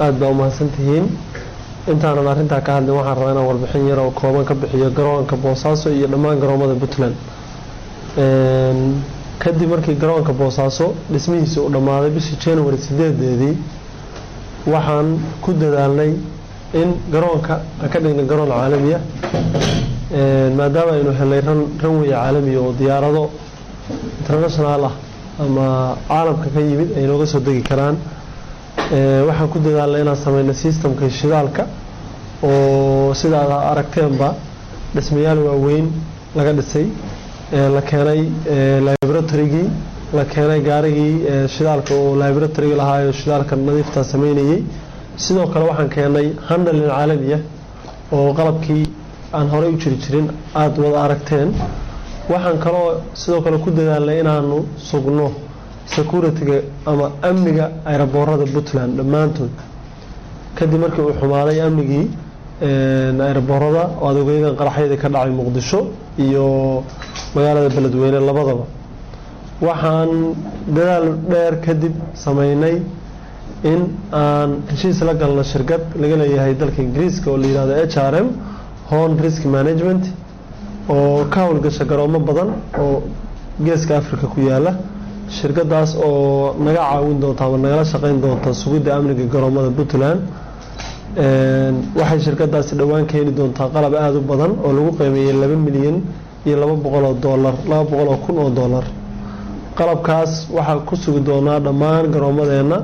aada baa umahadsan tihiin intaanan arrintaa ka hadlin waxaan rabaa inaan warbixin yar oo kooban ka bixiyo garoonka boosaaso iyo dhammaan garoomada puntland kadib markii garoonka boosaaso dhismihiisa uu dhammaaday bishii january sideedeedii waxaan ku dadaalnay in garoonka aan ka dhignay garoon caalamiya maadaama aynu helnay ranwey caalamiya oo diyaarado international ah ama caalamka ka yimid ay nooga soo degi karaan waxaan ku dadaalnay inaan sameyno systemka shidaalka oo sida aad aragteenba dhismayaal waaweyn laga dhisay la keenay laboratorygii la keenay gaarigii shidaalka oo laboratorygii lahaayo shidaalka nadiifta sameynayey sidoo kale waxaan keenay handalin caalamiya oo qalabkii aan horey u jiri jirin aada wada aragteen waxaan kaloo sidoo kale ku dadaalnay inaanu sugno security-ga ama amniga ayraboorada puntland dhammaantood kadib markii uu xumaaday amnigii ayraboorada oo adoogyadan qaraxyadii ka dhacay muqdisho iyo magaalada beledweyne labadaba waxaan dadaal dheer kadib sameynay in aan heshiis la galno shirkad laga leeyahay dalka ingiriiska oo la yihahdo h r m hon risk management oo ka howlgasha garoomo badan oo geeska africa ku yaala shirkadaas oo naga caawin doonta ama nagala shaqeyn doonta sugidda amniga garoomada puntland waxay shirkadaasi dhowaan keeni doontaa qalab aada u badan oo lagu qiimeeyey laba milyan iyo laba boqol oo doolar laba boqol oo kun oo doolar qalabkaas waxaa ku sugi doonaa dhammaan garoomadeena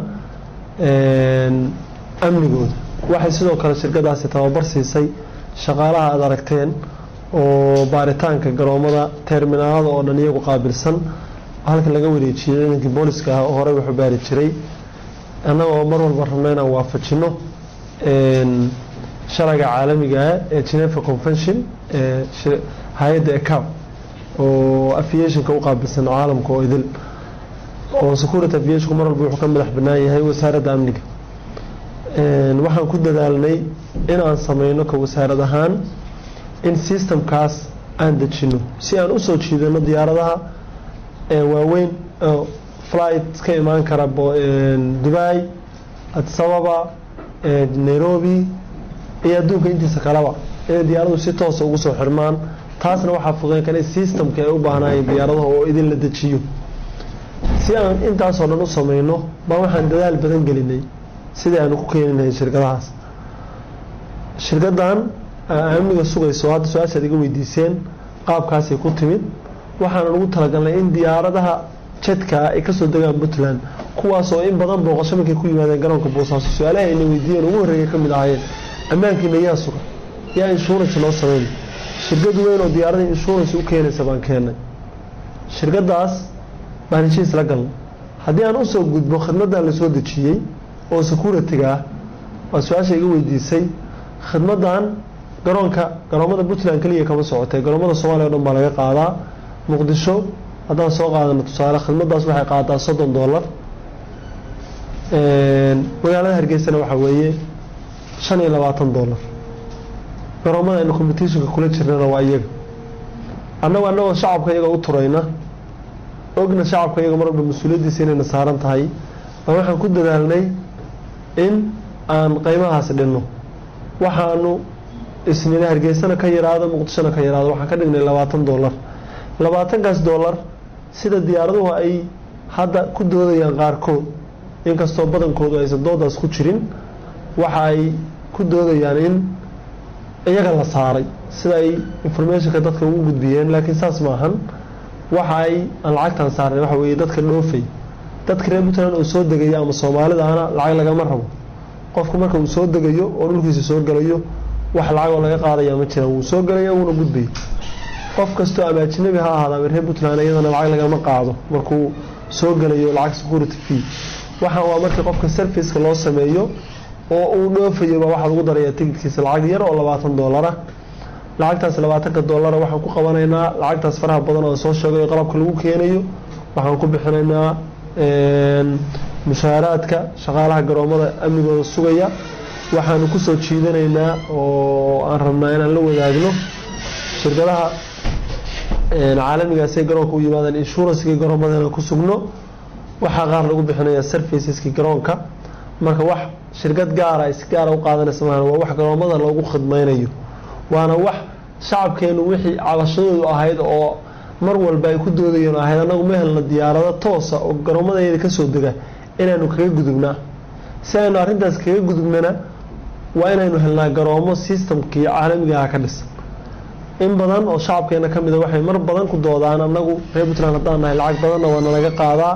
amnigooda waxay sidoo kale shirkadaasi tababar siisay shaqaalaha aada aragteen oo baaritaanka garoomada terminaalada oo dhan iyagu qaabilsan halka laga wareejiyey ciidankii booliska ah oo horey wuxuu baari jiray annagoo mar walba rabna inaan waafajino sharciga caalamigaa ee geneva convention ee hay-adda ecab oo aviationka u qaabilsan caalamka oo idil oo security aviationku mar walba wuxuu ka madax bannaan yahay wasaaradda amniga waxaan ku dadaalnay in aan sameyno ka wasaarad ahaan in systemkaas aan dejino si aan usoo jiidano diyaaradaha waaweyn flight ka imaan kara dubai adsababa nairobi iyo adduunka intiisa kaleba inay diyaaradu si toosa ugu soo xirmaan taasna waxaa fuqeen kale systemka ay u baahnaayeen diyaaradaha oo idin la dejiyo si aan intaasoo dhan u sameyno baa waxaan dadaal badan gelinay sidii aanu ku keeni lahayn shirkadahaas shirkadan amniga sugayso hadda su-aashaad iga weydiiseen qaabkaasay ku timid waxaana ugu talagalnay in diyaaradaha jedka ay kasoo degaan puntland kuwaasoo in badan booqasho markay ku yimaadeen garoonka boosaaso su-aalaha ayna weydiiyeen ugu horreeya ka mid ahaayeen ammaankiina yaa sugan yaa insurance loo sameyn shirkad weyn oo diyaarada insurance u keenaysa baan keenay shirkadaas baan heshiis la galnay haddii aan usoo gudbo khidmadan lasoo dejiyey oo security-ga ah waa su-aasha iga weydiisay khidmadan garoonka garoomada puntland keliya kama socotee garoomada soomaaliya o dhan baa laga qaadaa muqdisho haddaan soo qaadano tusaale khidmadaas waxay qaadaa soddon dollar magaalada hargeysana waxaa weeye shan iyo labaatan dollar garoomada aynu competitionka kula jirnana waa iyaga annagu annagoo shacabka iyaga u turayna ogna shacabka iyaga mar walba mas-uuliyaddiisa inayna saaran tahay baa waxaan ku dadaalnay in aan qeymahaas dhinno waxaanu isnina hargeysana ka yaraado muqdishona ka yaraado waxaan ka dhignay labaatan dollar labaatankaas dollar sida diyaaraduhu ay hadda ku doodayaan qaarkood inkastoo badankoodu aysan doodaas ku jirin waxa ay ku doodayaan in iyaga la saaray sida ay informationka dadka ugu gudbiyeen laakiin saas maahan waxa ay aan lacagtan saarnay waxa weeye dadka dhoofay dadka reer puntland oo soo degaya ama soomaalida ana lacag lagama rabo qofku marka uu soo degayo oo dhulkiisa soo gelayo wax lacagoo laga qaadaya ma jiraan wuu soo gelaya wuuna gudbaya qof kastoo ama ajnabi ha ahaada ama reer puntland iyadana lacag lagama qaado markuu soo gelayo lacag security fee waxaan waa markii qofka serviceka loo sameeyo oo uu dhoofayo baa waxaa lagu darayaa tigidkiisa lacag yar oo labaatan doolara lacagtaas labaatanka doolara waxaan ku qabanaynaa lacagtaas faraha badan oo soo sheegay oo qalabka lagu keenayo waxaan ku bixinaynaa mushaaraadka shaqaalaha garoomada amnigooda sugaya waxaanu kusoo jiidanaynaa oo aan rabnaa inaan la wadaagno shirkadaha caalamigaasay garoonka u yimaadeen inshuranskii garoomadana ku sugno waxaa qaar lagu bixinayaa serviceski garoonka marka wax shirkad gaara ay si gaara u qaadanaysa maahan waa wax garoomada loogu khidmaynayo waana wax shacabkeenu wixii cabashadoodu ahayd oo mar walba ay ku doodayeen ahayd annagu ma helna diyaarado toosa oo garoomadayada kasoo dega inaynu kaga gudubnaa si aynu arrintaas kaga gudubnana waa inaynu helnaa garoomo systemkii caalamiga ah ka dhisan in badan oo shacabkeena ka mida waxay mar badan ku doodaan annagu reer puntland haddaan nahay lacag badanna waa nalaga qaadaa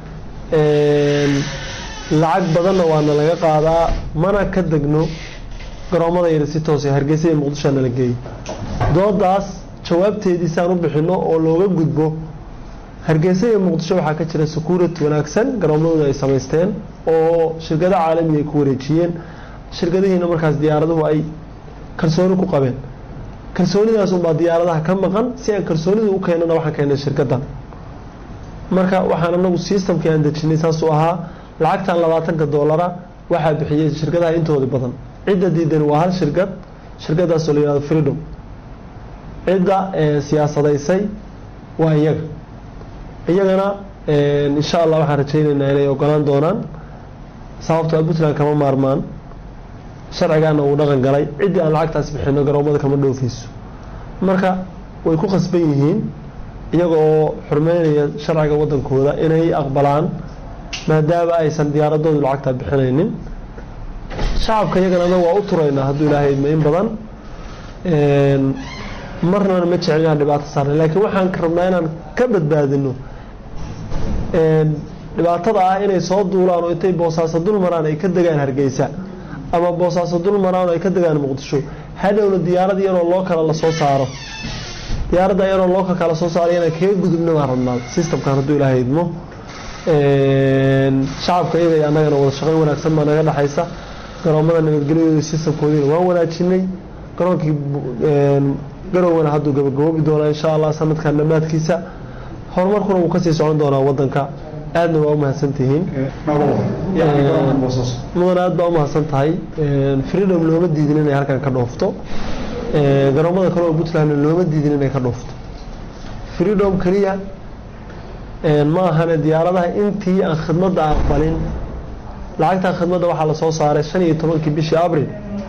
lacag badanna waa nalaga qaadaa mana ka degno garoomada yar si toos hargeysa iyo muqdisho nala geeyo doodaas jawaabteediisaan u bixino oo looga gudbo hargeysa iyo muqdisho waxaa ka jira security wanaagsan garoomadooda ay samaysteen oo shirkado caalami ay ku wareejiyeen shirkadihiina markaas diyaaraduhu ay kalsooni ku qabeen kalsoonidaas unbaa diyaaradaha ka maqan si aan kalsoonida u keenana waxaan keenay shirkadan marka waxaan anagu systemkii aan dejinay saasuu ahaa lacagtan labaatanka doolara waxaa bixiyey shirkadaha intooda badan cidda diidan waa hal shirkad shirkadaasoo la yihahdo freedom cidda siyaasadaysay waa iyaga iyagana insha allah waxaan rajaynaynaa inay ogolaan doonaan sababtoo puntland kama maarmaan sharcigaana uu dhaqan galay ciddii aan lacagtaas bixino garoomada kama dhoofayso marka way ku khasban yihiin iyaga oo xurmeynaya sharciga wadankooda inay aqbalaan maadaama aysan diyaaradoodu lacagtaa bixinaynin shacabka iyagana anaga waa u turaynaa hadduu ilaahay idmo in badan marnana ma jecel inaan dhibaato saarnay laakiin waxaan ka rabnaa inaan ka badbaadino dhibaatada ah inay soo duulaan oo intay boosaaso dul maraan ay ka degaan hargeysa ama boosaaso dul maraan oo ay ka degaan muqdisho hadhowna diyaarad yaroo loo kala lasoo saaro diyaaradda yaroo loo kala soo saaro inaan kaga gudubna baan rabnaa systemkan hadduu ilaahay idmo shacabka iyaga iyo annagana wada shaqayn wanaagsan baa naga dhexaysa garoomada nabadgelyadooda systemkoodiina waan wanaajinay garoonkii garowgana hadduu gabagaboobi doonaa insha allah sanadkan dhammaadkiisa horumarkuna wuu kasii socon doonaa wadanka aadna waa umahadsantihiin mudan aad baa umahadsan tahay freedom looma diidin inay halkan ka dhoofto garoomada kale oo puntlandna looma diidin inay ka dhoofto freedom keliya ma ahane diyaaradaha intii aan khidmadda aqbalin lacagtan khidmadda waxaa lasoo saaray shan iyo tobankii bishii abril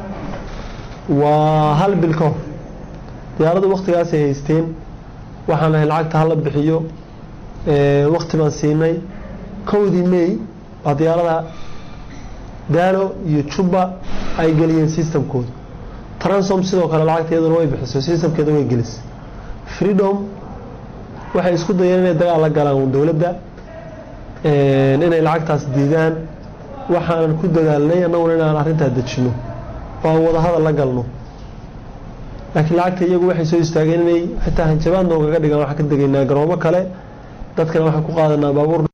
waa hal bil ka hor diyaaradu waktigaasay haysteen waxaan lahay lacagta hala bixiyo wakti baan siinay kowdii may waa diyaarada daalo iyo juba ay geliyeen systemkooda transom sidoo kale lacagta iyaduna way bixiso systemkeeda way gelisay freedom waxay isku dayeen inay dagaal la galaan dowladda inay lacagtaas diidaan waxaanan ku dadaalnay annaguna inaan arrintaa dejino oo aan wadahadal la galno laakiin lacagta iyagu waxay soo istaageen inay xitaa hanjabaad noogaga dhigaan waxaan ka degaynaa garoomo kale dadkana waxaan ku qaadanaa baabuur